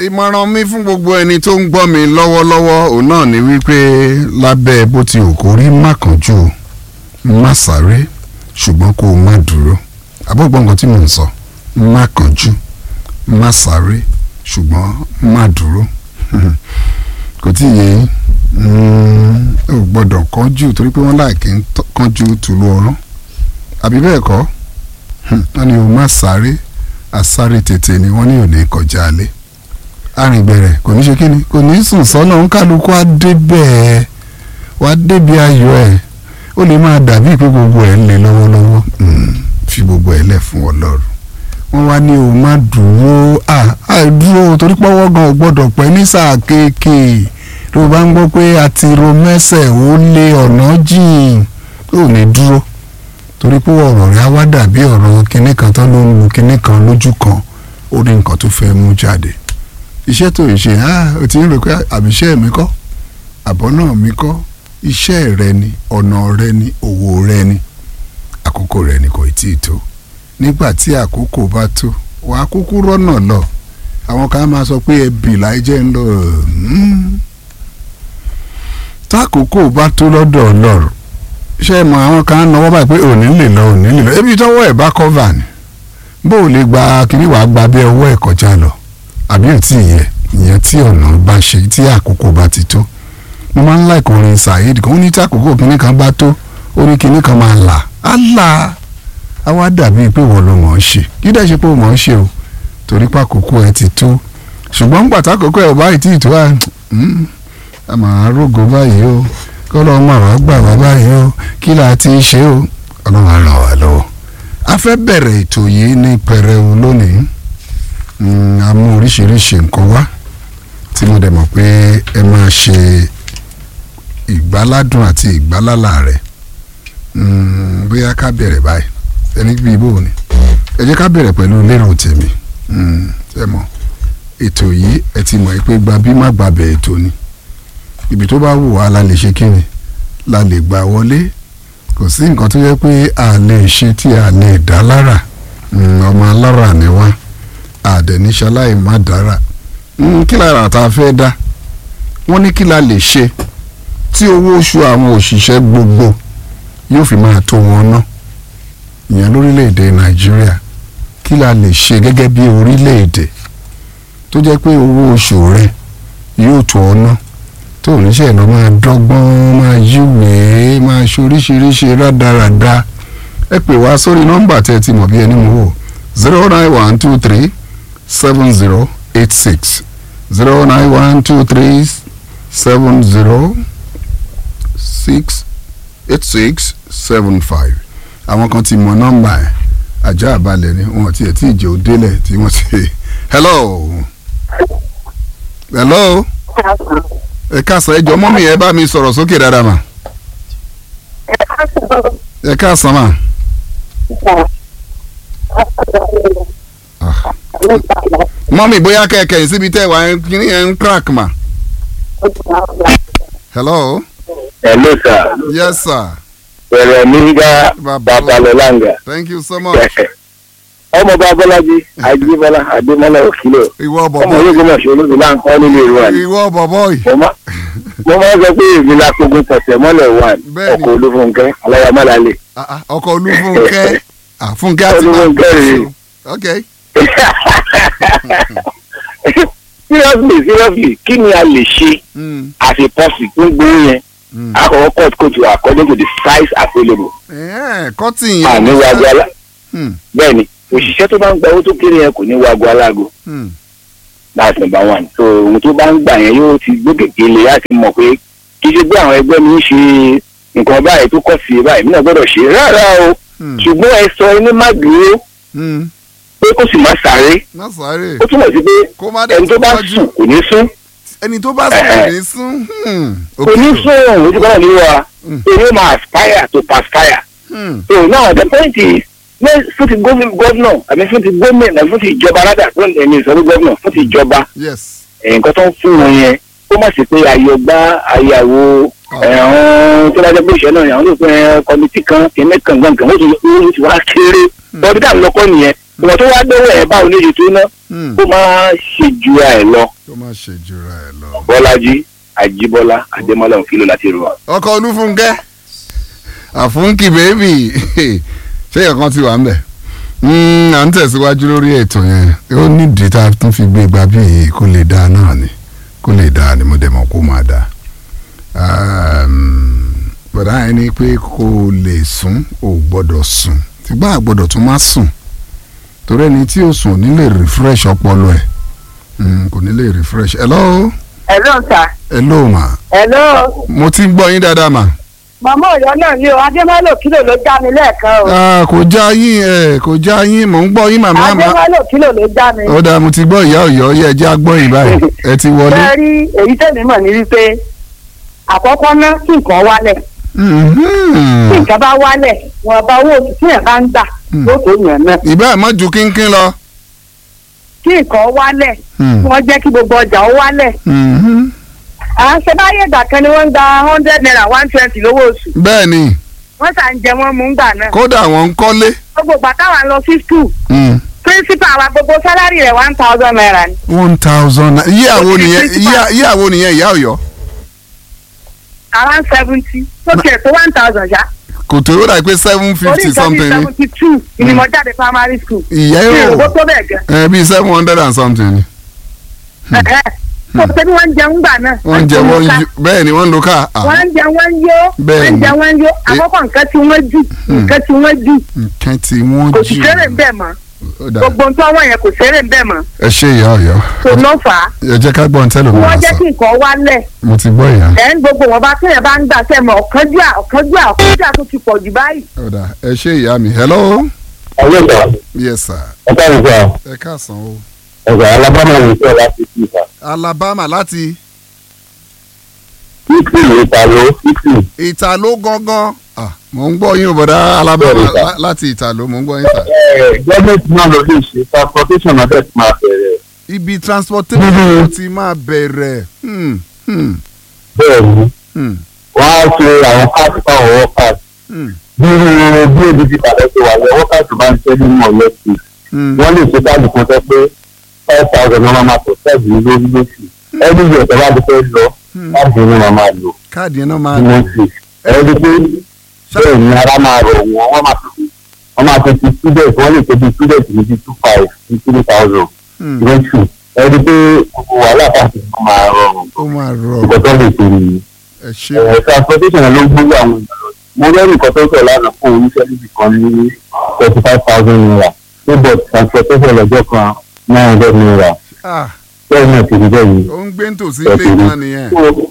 ìmọ̀ràn mi fún gbogbo ẹni tó ń gbọ́ mi lọ́wọ́lọ́wọ́ òun náà ni wípé lábẹ́ bó ti ò kó rí má kánjú má sáré ṣùgbọ́n kó o má dúró àbọ̀gbọ́n nǹkan tí mò ń sọ má kánjú má sáré ṣùgbọ́n má dúró kò tí ì yé yín Mm, ò gbọ́dọ̀ kánjú torí pé wọ́n láìkí ń tọ́- kánjú tùlú ọ̀rán àbí bẹ́ẹ̀ kọ́ Hmm, wọ́n ní o má sáré àsáré tètè ni wọ́n ní ò ní kọjá alẹ́ arìngbẹ̀rẹ̀ kò ní ṣe kí ni kò ní sùn sọ́nà ń kálukú á débẹ̀ wá débi ayọ̀ ẹ̀ ó lè máa dàbí pé gbogbo ẹ̀ ń le lọ́wọ́lọ́wọ́ Hmm, fi gbogbo ẹ̀ lẹ̀ fún ọlọ́run wọ́n wá ní o má dúró à à dúró torí pọ́wọ́ gan ò gbọ́dọ̀ pẹ́ ní sáà kéèké tó o bá ń gbọ́ pé a ti ro mẹ́sẹ̀ ó lé ọ̀nà jìn ó ní dúró torí pé ọ̀rọ̀ rẹ̀ á wá dàbí ọ̀rọ̀ kinní kan tó ló ń lu kinní kan lójú kan ó ní nǹkan tó fẹ́ mú jáde iṣẹ́ tó ń ṣe ah o ti ń rò pé àbíṣẹ́ mi kọ́ àbọ̀ náà mi kọ́ iṣẹ́ rẹ ni ọ̀nà rẹ ni òwò rẹ ni àkókò rẹ ni kò tí ì tó nígbà tí àkókò bá tó wàá kúkú rọ́nà lọ àwọn kan á máa sọ pé ẹbí láì jẹ́ ń lọ hmm. tákòókò bá tó lọ́dọ̀ ọlọ́run ṣé ẹ mọ àwọn kan á náwó báyìí pé òní lè lọ òní lè lọ ebi tọ́wọ́ ẹ̀ bá kọ́va ni bó o lè gba kiri wàá gba bí ọwọ́ ẹ̀ kọjá lọ àbí ò tí ì yẹ ìyẹn tí ọ̀nà bá ṣe tí àkókò bá ti tó mo máa ń láìkò orin Saheed kan ó ní tí àkókò kinní kan bá tó ó ní kinní kan máa là á là á wá dàbí pé wọ́n ló mọ̀ ọ́n ṣe kí dẹ́ ṣe pé ó mọ̀ ọ́n ṣe o torí pé àkókò ẹ ti tó ṣùgbọ́n gbàtà àkókò ẹ ò báyìí tí ì tó à a máa rógo báyìí o kọ́lọ́ máa wá gbà wá báyìí o kí là á ti ṣe o ọlọ́run á ràn wá lọ́wọ́ a fẹ́ bẹ̀rẹ̀ ètò yìí ní pẹrẹu lónìí Mm, a mú oríṣiríṣi nǹkan wá tí mo dẹ̀ mọ̀ pé ẹ máa ṣe ìgbáládùn àti ìgbálálà rẹ̀ Mm, bóyá ká bẹ̀rẹ̀ báyìí ẹni bí ibò ni ẹ jẹ́ ká bẹ̀rẹ̀ pẹ̀lú lérò tèmi Mm, ẹ mọ̀ ètò yìí ẹ ti mọ̀ pé gba bí má gbàbẹ̀ ètò ni ibi tó bá wù wá la lè ṣe kíni la lè gbà wọlé kò sí nǹkan tó yẹ pé a lè ṣe tí a lè dá lára Mm, ọmọ alára ni wá àdẹ̀níṣaláì má dára Mm, kí lára tá a fẹ́ dá wọ́n ní kí la lè ṣe tí owó oṣù àwọn òṣìṣẹ́ gbogbo yóò fi máa tó wọn ná ìyẹn lórílẹ̀‐èdè nàìjíríà kí la lè ṣe gẹ́gẹ́ bí orílẹ̀‐èdè tó jẹ́ pé owó oṣù rẹ yóò tó ọ ná tó oníṣẹ́ lọ máa dọ́gbọ́n máa yíwèé máa ṣe oríṣiríṣi rádaràda ẹ pè wá sórí nọ́mbà tẹ́ ẹ ti mọ̀ bí ẹni mú wò zero nine one two three seven zero eight six zero nine one two three seven zero six eight six seven five àwọn kan ti mọ nọ́mbà ẹ̀ ajá àbálẹ̀ ni wọn ti ẹ̀ tí ìjẹ́ òdélẹ̀ tí wọ́n ti hello hello ẹ káàsán ẹ jọ mọ́mí ẹ bá mi sọ̀rọ̀ sókè dáadáa mà ẹ káàsán mà. Ah. mọ́mí bóyá kẹ̀kẹ́ síbi tẹ́ wà ẹ kí ni ẹ ń crack mà. hello Hello sir. yes sir Bẹ̀rẹ̀ mi ga Bàbá- Babalọ́láńgà. thank you so much. Ọmọ Babọ́lájí Ajíbọ́lá Adémọ́lá Òkìlọ̀. ìwọ Ọmọ bọ̀bọ̀ ológun náà ṣe ológun náà ń kọ́ nílé ìwà ni. ìwọ bọ̀bọ̀ yìí Mo má- mo máa ń sọ pé èmi la kogun tọ̀sẹ̀ mọ́lẹ̀ wà ní Bẹ́ẹ̀ni. ọkọ̀ olúfúnkẹ́ aláyàmálálẹ̀. Ah, ah, ọkọ olúfúnkẹ́ Ah, fúnkẹ́ àti Olúfúnkẹ́ rèé. ok Seriously seriously kí ni a lè ṣe Mm, as a person tó ń gbóyún yẹn? mm. Àkọ́kọ́ cut coat you according to the size available. Eh, cotton Àní yẹn wago alá. Hmm, Bẹ́ẹ̀ni òṣìṣẹ́ tó bá ń gba owó tó kéré yẹn kò ní wago alágo. hmm, that's number one so ohun tó bá ń gbà yẹn yóò ti gbókèké lè láti mọ̀ pé kì í ṣe pé àwọn ẹgbẹ́ mi ń ṣe nǹkan báyìí tó kọ̀ sí báyìí mí náà gbọ́dọ̀ ṣe rárá o hmm, ṣùgbọ́n ẹ sọ ẹni má dúró hmm. pé kó sì má sáré má sáré ó túmọ̀ sí pé kó má dẹ̀ ẹni tó bá tọ́jú. sùn kò ní sún ẹni tó bá sùn kò ní sún hmm, kò ní okay. sún òun ojú kan náà ní wa Mm. èyí ó máa aspire to perspire Hmm, so now the point is ní fún ti gómìnà àbí fún ti gómìnà fún ti ìjọba rádà fún ẹni ìsọ̀rọ̀ gómìnà fún ti ìjọba yes nǹkan tó ń fún wọn yẹn ó má sì pé àyọ̀gbá àyàwó ẹ̀hún tó bá jẹ́ pé ìṣẹ́ náà àwọn olùkọ́ kọ́mítì kan kìíní kan gbọ̀ngàn ó ti ó ti wá kéré lọ́dún dà lọ́kọ́ nìyẹn ìwọ̀n tó wá dọ́wọ́ ẹ̀ báwo ní èyí tó ná Hmm, ó máa ṣe ju ẹ̀ lọ kó má ṣe jura ẹ lọ. bọ́lájí àjíbọ́lá adémọ́lá òfìlò láti rò wá. ọkọ olúfúnkẹ́ àfúnkì bèbí ṣé ẹ̀kan ti wà ń bẹ̀. Mm, à ń tẹ̀síwájú lórí ètò yẹn ó nídìí tá a tún fi gbé gbà bí èyí kó lè dáa náà ni kó lè dáa ni mo dẹ̀ mọ̀ kó máa dáa. Um, bọ̀dá yẹn ni pé kó o lè sùn ò gbọ́dọ̀ sùn tìgbà àgbọ́dọ̀ tún má sùn torí ẹni tí ó sùn ò ní lè refresh ọpọlọ ẹ̀ Mm, kò ní lè refresh. hello Hello sir. hello ma Hello. mo ti ń gbọ́ yín dáadáa ma. Màmá Ọ̀yọ́ náà ni o, Adémọ́lò kílò ló já mi lẹ́ẹ̀kan o. Ah, kò já yín ẹ kò já yín mò ń gbọ́ yín màmá ma. Adémọ́lò kílò ló já mi. ó dáa mo ti gbọ́ ìyá ọ̀yọ́ yẹ ẹjẹ́ agbọ́ yìí báyìí ẹ ti wọlé. Bẹ́ẹ̀ rí èyí tẹ̀mí mọ̀ ní wípé àkọ́kọ́ ná kí nǹkan wálẹ̀. Tí Mhm. nǹkan bá wálẹ̀, wọn bá owó oṣù tí yẹn bá ń gbà Hmm. yóò tó yàn náà. ìbá ẹ̀ mọ́ ju kínkín lọ. Kí nǹkan wálẹ̀, Hmm. wọ́n jẹ́ kí gbogbo ọjà ó wálẹ̀. Mhm. À ń ṣe báyé ìgbà kan ni wọ́n ń gba hundred naira one twenty lówó oṣù. bẹ́ẹ̀ ni Wọ́n ṣà ń jẹ wọ́n mú gbà náà. kódà wọ́n ń kọ́lé. Gbogbo ìgbà táwa ń lọ sí school, Mm. principal wa gbogbo sálárì rẹ̀ one thousand naira ni. one thousand naira iye àwo nìyẹn Principal. iye- iye àwo nìyẹn ìyá ọ̀yọ́ around seventy tó tiẹ̀ tó one thousand ṣá. kò tó yóò dà pé seven orí fifty nǹkan bíi something ni seventy two ni mo jáde primary school. ìyá mi ò yóò gbó tó bẹ́ẹ̀ gan. ẹ bíi seven hundred and something ni. Ẹ̀hẹ́. tó ṣe bí wọ́n ń jẹun gbà náà. wọ́n ń jẹ wọ́n ń yó bẹ́ẹ̀ ni wọ́n ń lo káà. wọ́n ń jẹ wọ́n ń yó. Bẹ́ẹ̀ wọ́n ń ni. jẹ wọ́n ń yó. àkọ́kọ́ nǹkan tí wọ́n jù nǹkan tí wọ́n jù nǹkan tí wọ́n kò jù sì ṣeré ń bẹ̀ mọ́. Ó dáa. gbogbo nǹkan wọ́n yẹn kò ṣeré ń bẹ̀ mọ́. ẹ ṣe ìyá ọ̀yọ́ tó ló fà á. ẹ jẹ́ ká gbọ́n tẹ́lẹ̀ mi wọ́n máa jẹ́ sọ kí nǹkan wálẹ̀. mo ti gbọ́ ìyá. ẹ̀ ń gbogbo wọn bá téèyàn bá ń gbà sẹ́mọ̀ ọ̀kánjúà ọ̀kánjúà ọ̀kánjúà tó ti pọ̀ jù báyìí. Ó dáa ẹ ṣe ìyá mi hello ọjọ́ ìgbà yes sir ọ̀tá ìgbà ẹ káàsán o. ọ̀gá alábàmọ̀ ní ìṣẹ́ láti fi ìfà. Alabama láti ìpìlẹ̀ ìtàló ìpìlẹ̀ Ìtàló gangan ah mò ń gbọ́ yín o bọ̀dá Alabama Bẹ́ẹ̀ni, sir. lá- láti Ìtàló mò ń gbọ́ yín sà. gọ́ọ̀mẹ̀ntì náà ló lè ṣe transportation náà bẹ́ẹ̀ ti máa bẹ̀rẹ̀ ibi transportation Mhm. ti máa bẹ̀rẹ̀ hmm, hmm, bẹ́ẹ̀ ni hmm, wọ́n á ṣe àwọn káàtì fáwọn workers hmm, bí bí ebi ti pàdé ṣe wà lọ workers bá ń ṣe nínú ọ̀lẹ́ sí hmm. wọ́n lè ṣe káàdì kan tẹ́ pé five thousand náà máa tọ̀ sẹ́ẹ̀dì ní lórí lóṣù ẹni yẹ̀ tẹ́ bá ti fẹ́ lọ Hmm. káàdì ní wọn máa lò káàdì yẹn náà máa ní lóṣù ẹni pé bẹ́ẹ̀ ni ara máa rọ̀ wọ́n wọ́n máa fi wọ́n máa fi ti student wọ́n lè ṣe bí student ní bí two five ní three thousand hmm, lóṣù ẹni pé gbogbo wàhálà káàdì máa rọrùn ó máa rọ nǹkan tó lè ṣe nìyí. ẹ ṣe Ẹ̀, transportation ló ń gbówó àwọn èèyàn lọ. mo lẹ́rìí nǹkan tó sọ̀ lánàá fún oníṣẹ́ níbi kan ní thirty five thousand naira níbọ̀ transportation lọ́jọ́ kan nine hundred naira ah bẹ́ẹ̀ náà ti rí bẹ́ẹ̀ yìí. ó ń gbé nítòsí ilé náà nìyẹn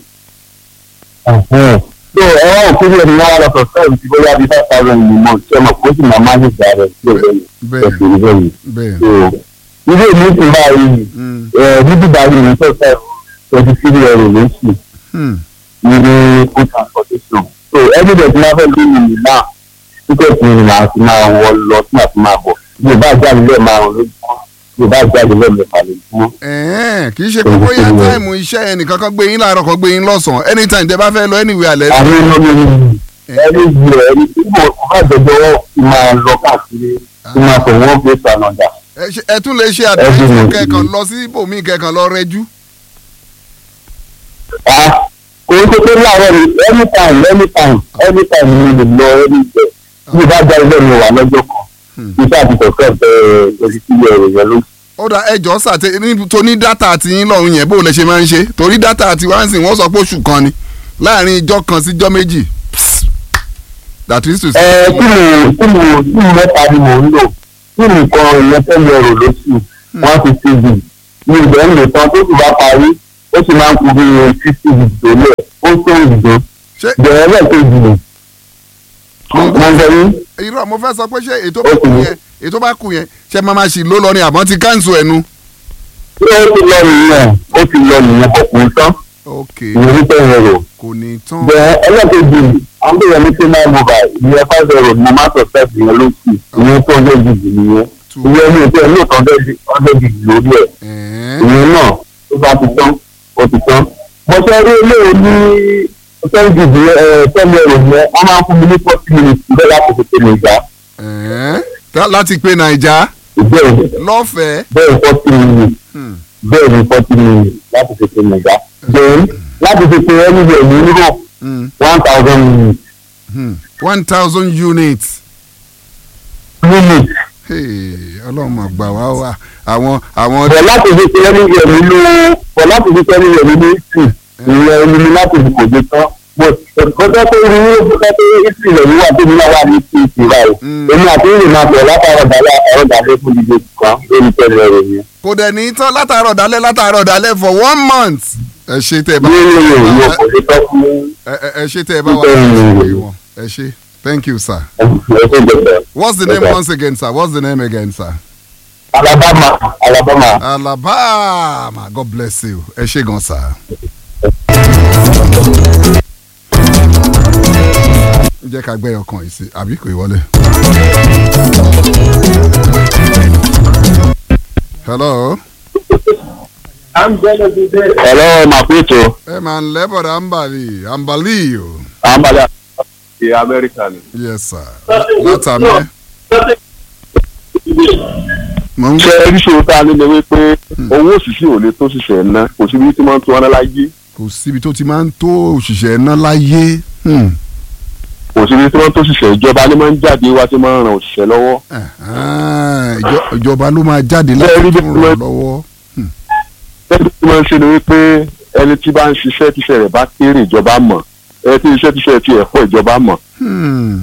so ẹ̀rọ òkúrò ẹni wọ́n wá lọ sọ sẹ́yìn tí bóyá bíi five thousand ní mọ̀ tí ọmọ kó sì máa máa ní ìgbà rẹ̀ sí ọ̀rẹ́ yìí bẹ́ẹ̀ ẹ̀ ti rí bẹ́ẹ̀ yìí. bẹ́ẹ̀ so ilé ìlú ti báyìí hmm, ẹ̀ níbi báyìí ní sọ́sẹ̀ twenty three euro lóṣù hmm, ní food transportation so everybody máa fẹ́ lórí ìlú náà tíkẹ́ẹ̀tì ni màá ti máa wọ lọ tí màá ti máa bọ̀ bí o bá jáde lẹ́ẹ̀ márùn lójúmọ́ bí o bá jáde lẹ́ẹ̀ mẹ́fà lójúmọ́. ẹ̀ẹ́n kì í ṣe pé bóyá táìmù iṣẹ́ yẹn nìkan kan gbé yín láàárọ̀ kan gbé yín lọ́sàn-án anytime tẹ bá fẹ́ lọ anywhere alẹ́ àwọn iná mi ní ẹni ìlú ẹni tí mo bá jọjọ wọn ti máa lọ káàkiri tí máa fọ wọn gbé sànàdà. ẹ ṣe- ẹ tún lè ṣe Every àdéhùn month. kẹkàn lọ sí ibòmíì kẹkàn lọ rẹjú. kò ń ṣe pé láàárọ̀ ni anytime anytime anytime ni mo lè lọ ẹni ìjẹ bí o bá jáde lẹ́nu wà lọ́jọ́ kan Hmm. iṣẹ́ àti kọ̀ọ̀kan bẹ̀rẹ̀ lórí sílẹ̀ ẹ̀rọ yẹn ló ó dà ẹjọ́ sàtẹ ní tó ní dátà àti yín lọ́rùn yẹn bó lè ṣe máa ń ṣe torí dátà àti wá ń sìn wọ́n sọ pé oṣù kan ni láàrin ijọ́ kan sí ijọ́ méjì Psst. that is to say. ẹ tí mo tí mo tí mo mẹ́ta ni mò ń lò tí nǹkan ìyẹn fẹ́ lọ rò lóṣù one fifty gig ní ìgbẹ́ ń lò tán tó sì bá parí ó sì máa ń kú bí fifty gig tó lẹ̀ ó tó ìdó ṣé bẹ̀rẹ̀ lẹ́ẹ̀kejì ni mo ń bẹ ní irọ́ mo fẹ́ sọ pé ṣé ètò bá Ó kù kù. yẹn ètò bá kù yẹn ṣé máa ma ṣì ló lọ ni àmọ́ ti káńsù ẹnu. tí ó ti lọ nìyẹn ó ti lọ nìyẹn kò kún tán ok ìyẹn ní ten euro kò ní tán. bẹ̀rẹ̀ ẹlẹ́ẹ̀kejì àwọn tó yẹ ní sinai mobile ìyẹn five euro ni mo máa sọ sẹ́ẹ̀sì yẹn lóṣù ìyẹn tó hundred gig nìyẹn Two. ìyẹn ní ìpẹ́ ní hundred gig lórí ẹ̀ ẹ̀ẹ́n. ìyẹn náà tó bá ti tán ó ti tán. mo ṣe rí eléyìí ní tẹ́lifí tẹ́lẹ̀ ẹ̀rọ yẹn wọ́n máa ń fún mi ní forty minutes bẹ́ẹ̀ láti fi tẹ̀lé ìgbà ẹ̀ẹ́n. Tá- láti pe naija bẹ́ẹ̀ lọ́fẹ̀ẹ́. bẹ́ẹ̀ forty minutes Hmm. bẹ́ẹ̀ ni forty minutes láti fi pe nàìjà then láti fi pe anywhere ní europe Mm. one thousand minutes Hmm. one thousand units. minutes Hey, ọlọ́run mà gbà wá wá àwọn àwọn bọ̀ láti fi pe anywhere nínú bọ̀ láti fi pe anywhere nínú italy ìyẹn omi láti fi kò dé tán but ọjọ́ tó rí ní ọjọ́ tó rí italy rẹ̀ wíwà tó ní náà wà ní italy báyìí Mm. èmi àti ìrìn máa bọ̀ látàrọ̀ dálẹ́ àtàrọ̀ dálẹ́ fún ìdíje kan lórí tẹ̀lé rẹ̀ yẹn. kò dẹ̀ ní tán látàárọ̀ dálẹ́ látàárọ̀ dálẹ́ for one month. ẹ ṣe tẹ́ ẹ bá ní ìrìn òyìnbó kò lè tọ́ fún ẹ ẹ- ẹ ṣe tẹ́ ẹ bá wà Bẹ́ẹ̀ ni. ní ìwọ̀n ẹ ṣe thank you sir. ẹ̀sìn ìjọba. what's the name Okay. once again sir what's the name again sir. alabama alabama. alabama god bless you ẹ ṣe gan sir. jẹ́ ká gbẹ́ ọkàn yìí sí àbí kò ì wọlé. hello. ẹ̀rọ màpéètò ẹ máa ń lẹ́bọ̀dà ambali ambali o. àmàlà ti amẹ́ríkà ni. yes sir. látàmẹ́. mo ń ṣé ẹrí ṣòro tá a ní ni wípé owó òṣìṣẹ́ ò lè tó ṣiṣẹ́ ná kò síbi tí wọ́n ń tún wọn láyé kò síbi tó ti máa ń tó òṣìṣẹ́ ná láyé. Hmm. kò síbi tí wọ́n tó ṣiṣẹ́ ìjọba ni máa ń jáde wá tí máa ń ran òṣìṣẹ́ lọ́wọ́. Ah, ìjọ- ìjọba ló máa jáde láti Bẹ́ẹ̀ rí bí tún ràn lọ́wọ́. ẹni tí wọ́n ń ṣe ni wípé ẹni tí bá ń ṣiṣẹ́ tíṣẹ́ rẹ̀ bá kéré ìjọba mọ̀ ẹni tí iṣẹ́ tíṣẹ́ ti ẹ̀fọ́ ìjọba mọ̀ Hmm.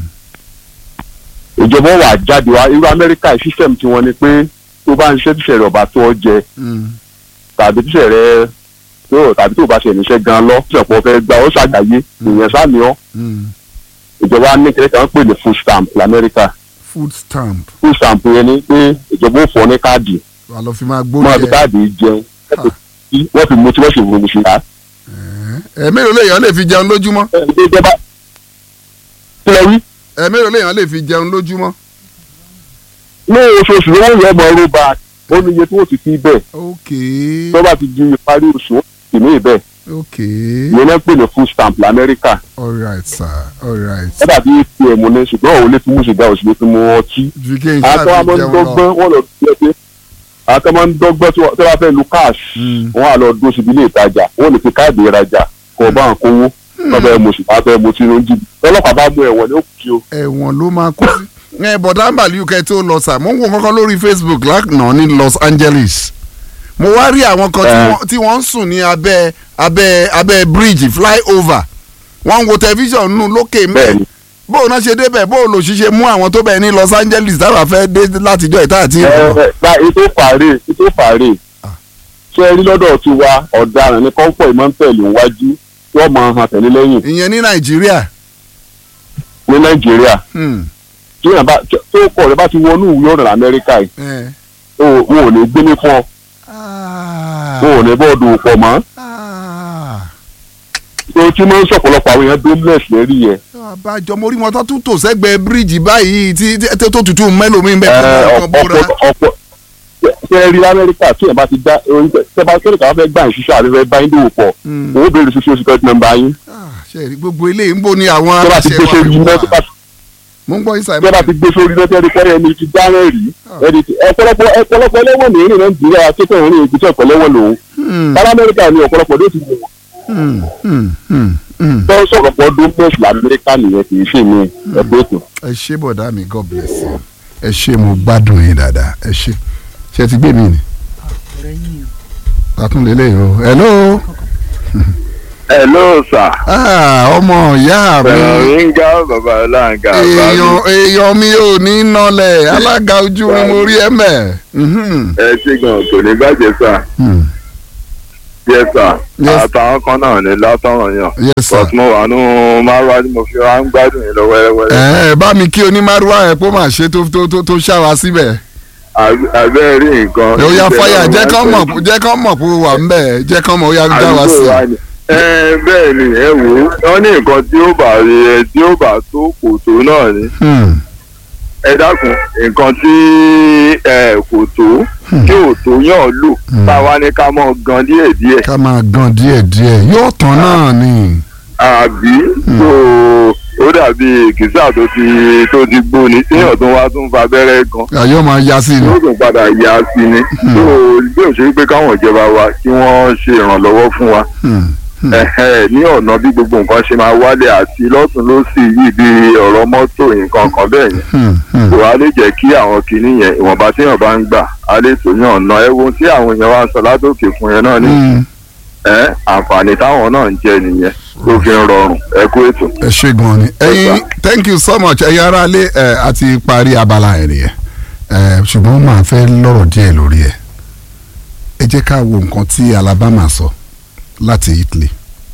ìjọba wà jáde wá irú amẹ́ríkà sísẹ̀mù tí wọ́n ni pé tó bá ń ṣiṣẹ́ tíṣẹ́ rẹ̀ ọ̀bà tó ọ jẹ Hmm. tàbí tíṣẹ́ rẹ̀ tó tàbí tó bá ṣe níṣẹ́ gan lọ tíṣẹ́ pọ̀ fẹ́ gba ó ṣàgbáyé ìyẹn sáàmì ọ́ Hmm. ìjọba ní kẹ́kẹ́ kan pè ní food stamp lamẹ́ríkà food stamp food stamp yẹn ni pé ìjọba ó fọ́ ní káàdì wà lọ fi máa wọ́n á fi gbóúnjẹ. káàdì jẹun wọ́n fi mú tí wọ́n sì wọ́n sí ká. ẹ mélòó lèèyàn lè fi jẹun lójúmọ́. ìjọba kílẹ̀ wí ẹ mélòó lèèyàn lè fi jẹun lójúmọ́. ní oṣooṣù ni wọ́n yẹ ọmọ ọrọ̀ bá ó ní iye tí wọ́n ti fi bẹ́ẹ̀ ok tó bá ti di ìparí oṣù wọ́n sì ní ìbẹ̀ ok ìyẹn náà pè ní food stamp lamẹ́ríkà alright sir alright. ó dàbí atm ní ṣùgbọ́n òun lè fi mú sìgá òsì lè fi mú ọtí fi kí n àwọn tó ṣáà máa fi ń jẹun lọ. dọ́gbọ́n wọ́n lọ sí ẹgbẹ́ àwọn tó máa ń dọ́gbọ́n tí wọ́n tí wọ́n fẹ́ lu cash Mm. wọ́n á lọ dúró síbi ilé ìtajà wọ́n lè fi káàdì ìrajà kọ́ bá ń kówó wọ́n fẹ́ mo sì wọ́n fẹ́ mo tí ló ń jìbì ọlọ́pàá bá mú ẹ̀wọ̀n ní ó kú o. ẹ̀wọ̀n ló máa kó sí. ẹ bọ̀dá mbàlí uk tó lọ sà mo ń wo kankan lórí facebook lánàá ní los angeles mo wá rí àwọn kan tí Eh. wọ́n- tí wọ́n ń sùn ní abẹ́ abẹ́ abẹ́ bridge flyover wọ́n ń wo tẹlifíṣàn nù lókè mẹ́ bẹ́ẹ̀ni bóun náà ṣe débẹ̀ bóun lò ṣiṣẹ́ mú àwọn tó bẹ̀ ní los angeles táwa fẹ́ dé látijọ́ ìta àti ẹ ìrọ̀lọ́. ẹ gba ètò fàárẹ̀ ètò fàárẹ̀ Ah. ṣé ẹ rí lọ́dọ̀ ti wa ọ̀daràn ní kọ́ńpọ̀ ìmọ̀ntẹ́lì wájú wọ́n máa hàn tẹ̀lé lẹ́yìn ìyẹn ní nàìjíríà. ní nàìjíríà Hmm. tí yàrá bá tó kọ̀ rẹ bá ti wọnú ìwé ọ̀rọ̀ amẹ́ríkà yìí Eh. o- wọn ò ní gbé ní fún ọ Ah. wọn ò ní bọ́ọ̀dù pọ̀ mọ́ Ah. tó tí máa ń sọ̀pọ̀lọpọ̀ àwọn èèyàn dómìnẹ̀s lérí yẹn àbájọ mo rí wọn tó tún tò sẹ́gbẹ̀ẹ́ bíríìjì báyìí tí tí- tó tutù mẹ́lòmíì ń bẹ ẹ, tó kàn bóra. ọ̀pọ̀ ọ̀pọ̀ ṣe rí lamẹ́ríkà tí yẹn bá ti dá oúnjẹ tẹ́ bá kẹ́rìkà wọn fẹ́ gbà ń ṣiṣẹ́ àti fẹ́ bá yín dòwò pọ̀ Hmm. owó béèrè ṣoṣo oṣù kẹ́tì nọ́mbà yín Ah, ṣe rí gbogbo eléyìí ń bò ní àwọn tẹ́ bá ti aláṣẹ gbé wa sórí fi iná wà. tó bá ti mo ń gbọ́ yín tẹ́ bá sàmì. ti gbé sórí iná tẹ́ rí pé ẹni ti dáná rí ẹni ti ọ̀pọ̀lọpọ̀ ọ̀pọ̀lọpọ̀ ẹlẹ́wọ̀n ní ìrìn nàìjíríà tó tẹ̀ ìrìn ìgbésẹ̀ ọ̀pọ̀lẹ́wọ̀n lòun sára amẹ́ríkà ni ọ̀pọ̀lọpọ̀ ló ti wọ̀ tó sọ̀rọ̀pọ̀ dómìnẹ̀s lamẹ́ríkà nìyẹn kì í ṣe mi ẹgbẹ́ ètò. ẹ ṣé bọ̀dá mi god bless you. ẹ ṣé mo gbádùn yín dáadáa ẹ ṣé ṣe ti gbé mi ni. àtúnlélẹ̀ yìí o hello. hello sir. Ah, ọmọ ìyá mi. ringa baba ọláǹgà èèyàn èèyàn mi ò ní nọlẹ̀ alága ojú ni mo rí ẹ mẹ́. ẹ ṣe gan kò ní bàjẹ́ sà yẹ sà Yes. àtàwọn kan náà ní látọ̀rọ̀ yàn yes sir. but mo wà nù márùwá tí mo fi wá ń gbádùn yín lọ wẹ́rẹ́wẹ́rẹ́ ẹ ẹ bá mi kí onímàrúwá ẹ kó máa ṣe tó tó tó tó ṣáwa síbẹ̀. Àbí- àbẹ́ rí nǹkan. ó yá ìṣẹ̀lẹ̀ fáyà ọ̀hún jẹ́ wá kán pẹ̀lú- mọ̀ jẹ́ kán mọ̀ pé ó wà ń bẹ̀ jẹ́ kán mọ̀ ó yá dá wa àdúgbò sí. wa ni. ẹ bẹ́ẹ̀ ni ẹ wò ó wọ́n ní nǹkan tí ó bá rí ẹ tí ó bá tó kò tó náà ni Hmm. ẹ dákun nǹkan tí ẹ kò tó tí ò tó yàn lò Hmm. táwa ní ká mọ̀ gan díẹ̀díẹ̀ ká máa gan díẹ̀ díẹ̀ yóò tán náà ni. àbí tó ó dàbí kìsà tó ti tó ti gbóni téèyàn tó wá tún fa abẹ́rẹ́ gan ayọ́ máa ya sí ni yóò tún padà yá sí ni tó bí ó ṣe pé káwọn ìjọba wa kí wọ́n ṣe ìrànlọ́wọ́ fún wa Hmm, hmm. ẹ̀hẹ́, ní ọ̀nà bí gbogbo nǹkan ṣe máa wálé àti lọ́tún lọ́sì yìí bí ọ̀rọ̀ mọ́tò nǹkan kan bẹ́ẹ̀ yẹn Hmm, hmm. kò á lè jẹ́ kí àwọn kinní yẹn ìwọ̀nba téèyàn bá ń gbà á lè tó yàn ná ẹ wo tí àwọn èèyàn wá ń sọ látòkè fún yẹn náà ní Hmm. ẹ àǹfààní táwọn náà ń jẹ nìyẹn tó fi ń rọrùn ẹ kú ètò. ẹ ṣe gan ni ẹyin thank you so much ẹyin ará ilé ẹ a ti parí abala ẹ nìyẹn ẹ ṣùgbọ́n màá fẹ́ lọ́rọ̀ díẹ̀ lórí ẹ ẹ jẹ́ ká wo nǹkan tí Alabama sọ láti Italy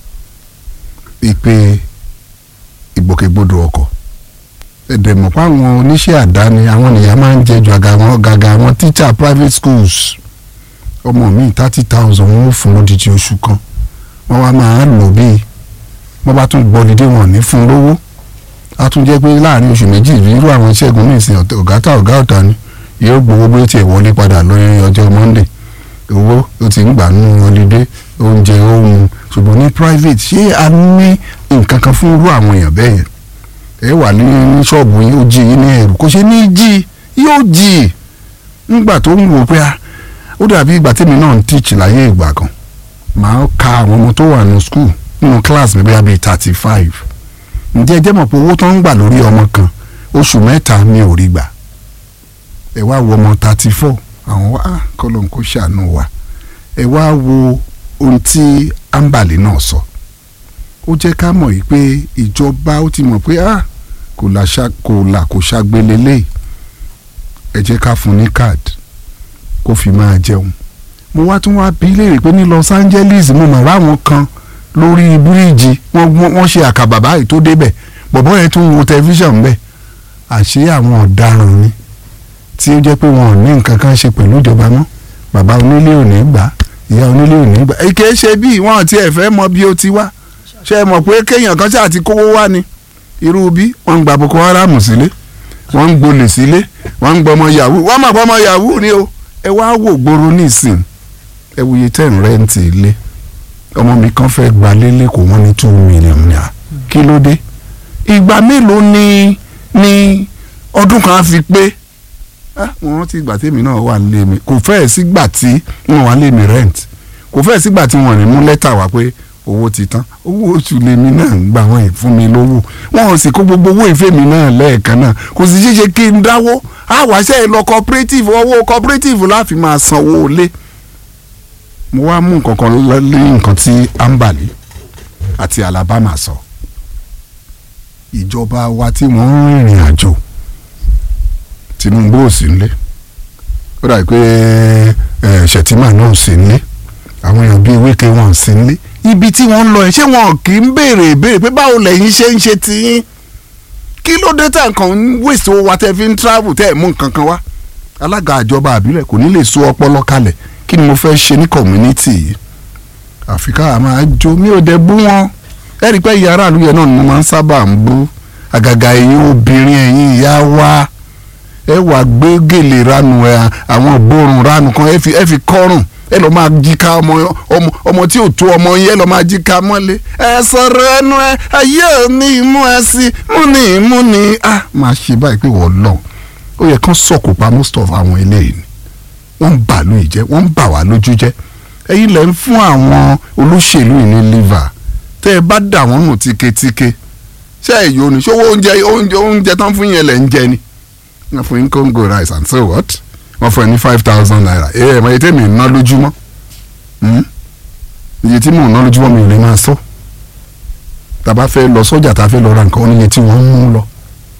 ìpè ìgbòkègbodò ọkọ̀ ẹ̀dẹ̀ mọ̀ pé àwọn oníṣẹ́ àdáni àwọn nìyà máa ń jẹ ju àga wọn gàgà àwọn teacher private schools ọmọ mi thirty thousand wọn ó fún lódìdí oṣù kan wọn wá máa ń lò bíi wọ́n bá tún gbọ́lidé wọn ní fún lówó a tún jẹ́ pé láàrin oṣù méjì irú àwọn ṣẹ́gun ní ìsìn ọ̀tẹ̀- ọ̀gá tá ọ̀gá ọ̀tá ni yóò gbowó bí ó tiẹ̀ wọlé padà lórí ọjọ́ monday owó ó ti ń gbà nínú ọlídé oúnjẹ ohun ṣùgbọ́n ní private ṣé a ní nǹkan kan fún irú àwọn èèyàn bẹ́ẹ̀ yẹn ẹ wà ní ní ṣọ́ọ̀bù yín ó jí yín ní ẹ̀rù kò ṣe ní jí yóò jí nígbà tó ń wò pé a ó dàbí ìgbà tèmi náà ń teach láyé ìgbà kan màá ka àwọn ọmọ tó wà ní school nínú class mi bóyá bíi thirty five ǹjẹ́ ẹ jẹ́ mọ̀ pé owó tó ń gbà lórí ọmọ kan oṣù mẹ́ta mi ò rí gbà ẹ wá wo ọmọ thirty four àwọn wá kọ́lọ́n kó ṣàánú wa ẹ wá wo ohun tí ambali náà sọ ó jẹ́ ká mọ̀ yìí pé ìjọba ó ti mọ̀ pé ah kò là ṣá kò là kò ṣàgbélé lé ẹ jẹ́ ká fún ní card kó fi máa jẹun mo wá tún wá bí léèrè pé ní Los Angeles mo mọ̀ ráwọn kan lórí bíríìjì wọ́n wọ́n wọ́n ṣe àkàbà báyìí tó débẹ̀ bọ̀bọ́ yẹn tún wo tẹlifíṣàn bẹ́ẹ̀ àṣé àwọn ọ̀daràn ni tí ó jẹ́ pé wọn ò ní nǹkan kan ṣe pẹ̀lú ìjọba mọ́ bàbá onílé ò ní gbà ìyá onílé ò ní gbà èké ṣe bí wọn ti ẹ̀ fẹ́ mọ bí ó ti wá ṣe é mọ̀ pé kéèyàn kan ṣáà ti kówó wá ni irú bí wọ́n ń gba Boko Haram sílé wọ́n ń gbolè sílé wọ́n ń gbọmọ yahoo wọ́n mọ̀ gbọmọ yahoo ni o ẹ wá wò gbòòrò nísìn ẹ wòye tẹ̀ ń rẹ́ǹtì ilé ọmọ mi kan fẹ́ gba lélẹ̀ kó wọ́n ní two million naira kí ló dé ìgbà mélòó ni ni ọdún kan á fi pé ah mo rántí ìgbà tèmi náà wà lé mi kò fẹ́ẹ̀ sígbà tí wọ́n wà lé mi rent kò fẹ́ẹ̀ sígbà tí wọ́n rìn mú lẹ́tà wá pé owó ti tán owó oṣù lèmi náà ń gbà wọ́n yìí fún mi lówó wọn ò sì kó gbogbo owó ìfẹ́ mi náà lẹ́ẹ̀kan náà kò sì ṣeéṣe kí n dáwó àwàṣẹ́ lọ cooperative owó cooperative láfi máa sanwó lé mo wá mú nǹkan kan lé nǹkan tí ambali àti alabama sọ ìjọba wa tí wọ́n ń rìnrìn àjò tinubu ò sí nílé ó dàbí pé ẹ ṣètìmá náà ò sí nílé àwọn èèyàn bíi wíkẹ́ wọn ò sí nílé ibi tí wọ́n ń lọ ẹ̀ ṣé wọn kì í béèrè ìbéèrè pé báwo lẹ́yìn ṣe ń ṣe tiyín kí ló dé tẹ̀ nǹkan ń wèsì owó wa tẹ́ fi ń travel tẹ́ ẹ̀ mú nǹkan kan wá alága àjọba àbílẹ̀ kò ní lè so ọpọlọ kalẹ̀ kí ni mo fẹ́ ṣe ní community yìí àfikà máa jó mi ò dẹ̀ bú wọn ẹ rí i pé ìyá aráàlú yẹn náà ni mo máa ń sábà ń bú àgàgà ẹ̀yin obìnrin ẹ̀yin ìyá wa ẹ wà gbé gèlè ranu ẹ àwọn ògbórùn ranu kan ẹ fi ẹ fi kọrùn ẹ lọ máa jí ká ọmọ ọmọ ọmọ tí ò tó ọmọ yẹn ẹ lọ máa jí ká mọ́lé ẹ sọ̀rọ̀ ẹnu ẹ ayé ò ní imú ẹ sí mú ní imú ní a máa ṣe báyìí pé wọ́n lọ ó yẹ kán sọ̀kò pa most of àwọn eléyìí ni wọ́n ń bà lóyè jẹ́ wọ́n ń bà wá lójú jẹ́ ẹ̀yin lẹ́ ń fún àwọn olóṣèlú yìí ní liver tẹ́ ẹ bá dà wọ́n nù tíketíke ṣé ẹ yóò ní ṣówó oúnjẹ oúnjẹ oúnjẹ tán fún yẹn lẹ̀ ń jẹ ni wọ́n fún yín Congo rice and so what wọ́n fún ẹ ní five thousand naira ẹ ẹ mọ iye tí mi ń ná lójúmọ́ iye tí mò ń ná lójúmọ́ mi ò lè máa sọ tàbá fẹ́ lọ sọ́jà tá a fẹ́ lọ ra nǹkan oníye tí wọ́n ń mú lọ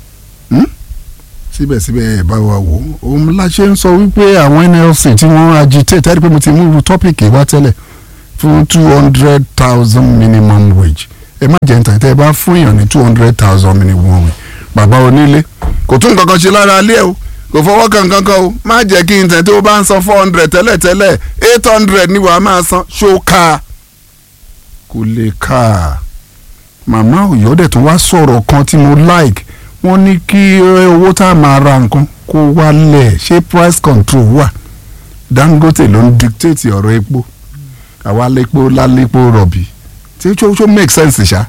síbẹ̀síbẹ̀ ẹ̀ bá wa wò ó òun la ṣe ń sọ wípé àwọn NLC tí wọ́n agitate ẹ̀rí pé mo ti mú irú tọ́pìkì wá tẹ́lẹ̀ fún two hundred thousand minimum wage ẹ má jẹ́ nítorí tẹ́ ẹ bá fún èèyàn ní two hundred thousand minimum wage bàbá onílé kò tún nǹkan kan ṣe lára alẹ́ o kò fọwọ́ kan kankan o má jẹ́ kí n tẹ̀ tó bá ń san four hundred tẹ́lẹ̀ tẹ́lẹ̀ eight hundred ni wàá máa san ṣó ká kò lè ká màmá òyọ́dẹ̀ tó wá sọ̀rọ̀ kan tí mo like wọ́n ní kí owó tá a máa ra nǹkan kó wálẹ̀ ṣé price control wà Dangote ló ń dictate ọ̀rọ̀ epo àwa lépo lálépo rọ̀bì tí ó tó make sense ṣá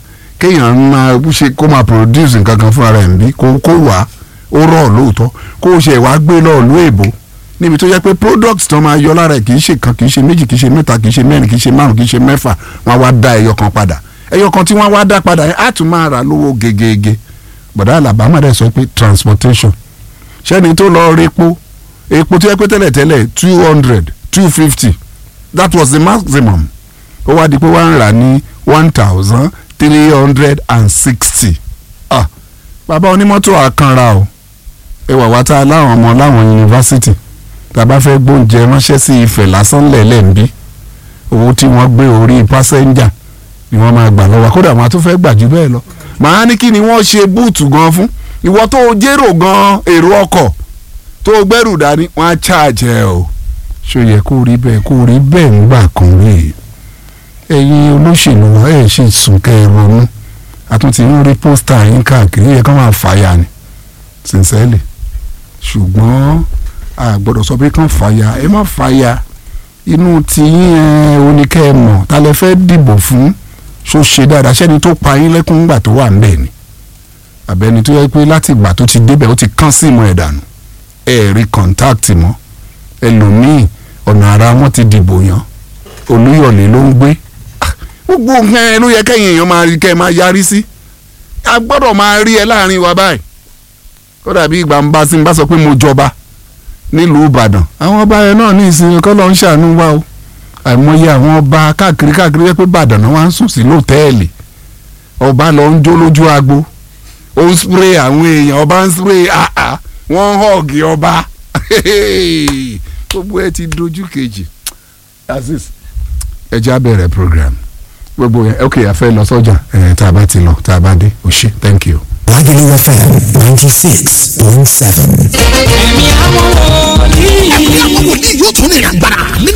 kéèyàn máa ṣe kó máa produce nǹkan kan fúnra rẹ̀ ń bí kó kó wá ó rọ̀ lóòótọ́ kó o ṣe wá gbé lọ́ọ̀ ló èbó níbi tó yẹ pé products tó máa yọ lára ẹ̀ kì í ṣe kan kì í ṣe méjì kì í ṣe mẹ́ta kì í ṣe mẹ́rin kì í ṣe márùn kì í ṣe mẹ́fà wọ́n á wá dá ẹyọ kan padà ẹyọ kan tí wọ́n wá dá padà yẹn á tún máa rà lówó gegege bọ̀dá alabama dẹ̀ sọ pé transportation ṣẹ́ni tó lọ rí epo epo tó yẹ pé tẹ́lẹ̀tẹ́lẹ̀ two hundred two fifty that was the maximum ó wá di pé wọ́n ń rà ní one thousand three hundred and sixty ah bàbá onímọ́tò àkànra o ẹ wà wá tá a láwọn ọmọ láwọn yunifásitì tá a bá fẹ́ gbóúnjẹ ránṣẹ́ sí Ifẹ̀ lásán lẹ̀lẹ́ ń bí owó tí wọ́n gbé orí pásẹ́njà ni wọ́n máa gbà lọ́wọ́ kódà wọ́n á tún fẹ́ gbà jù bẹ́ẹ̀ lọ màá ní kí ni wọ́n ṣe búùtù gan fún ìwọ tó o jérò gan èrò ọkọ̀ tó o gbẹ́rù dání wọ́n á ṣáàjẹ́ o ṣó yẹ kó rí bẹ́ẹ̀ kó rí bẹ́ẹ̀ ńgbà kan rí ẹ̀yin olóṣèlú wa ẹ̀ ṣe sùn kẹ́ ẹ ronú àtúntì ń rí pósítà yín káàkiri yẹ ká máa fàyà ni sincerely ṣùgbọ́n a gbọ́dọ̀ sọ pé kàn fàyà ẹ má fàyà inú tiyín ẹ oníkẹ́ ẹ mọ̀ ta lẹ fẹ́ dìbò fún ṣó ṣe dáadáa ṣẹ́ni tó pa yín lẹ́kún ńgbà tó wà ńbẹ̀ ni àbẹ́ni tó yẹ pé láti ìgbà tó ti débẹ̀ ó ti kán sí ìmọ̀ ẹ̀ dànù ẹ rí kọ̀ǹtáàtì mọ́ ẹlòmíì ọ̀nà ara wọn ti dìbò yàn olúyọ̀lé ló ń gbé gbogbo nǹkan ẹ ló yẹ kẹ́yìn èèyàn máa rí kẹ́ ẹ máa yarí sí a gbọ́dọ̀ máa rí ẹ láàrin wa báyìí ó dàbí ìgbà ń bá sí ń bá sọ pé mo jọba nílùú Ìbàdàn àwọn ọba yẹn náà ní ìsinmi kọ́ ló ń ṣàánú wa o àìmọye àwọn ọba káàkiri káàkiri yẹ pé Ìbàdàn náà wá ń sùn sí lọ́tẹ́ẹ̀lì ọba lọ ń jó lójú agbo ó ń spray àwọn èèyàn ọba ń spray àà wọ́n ń họ́ọ̀gì ọba gbogbo ẹ ti dojú kejì aziz ẹ já bẹ̀rẹ̀ program gbogbo yẹn ok a fẹ́ lọ sọ́jà ẹ̀ tá a bá ti lọ tá a bá dé o ṣé thank you. Wagyu FM ninety six point seven. ẹ̀mí àwọn wòlíì. ẹ̀mí àwọn wòlíì yóò tún ní ìrìn àgbàrá nínú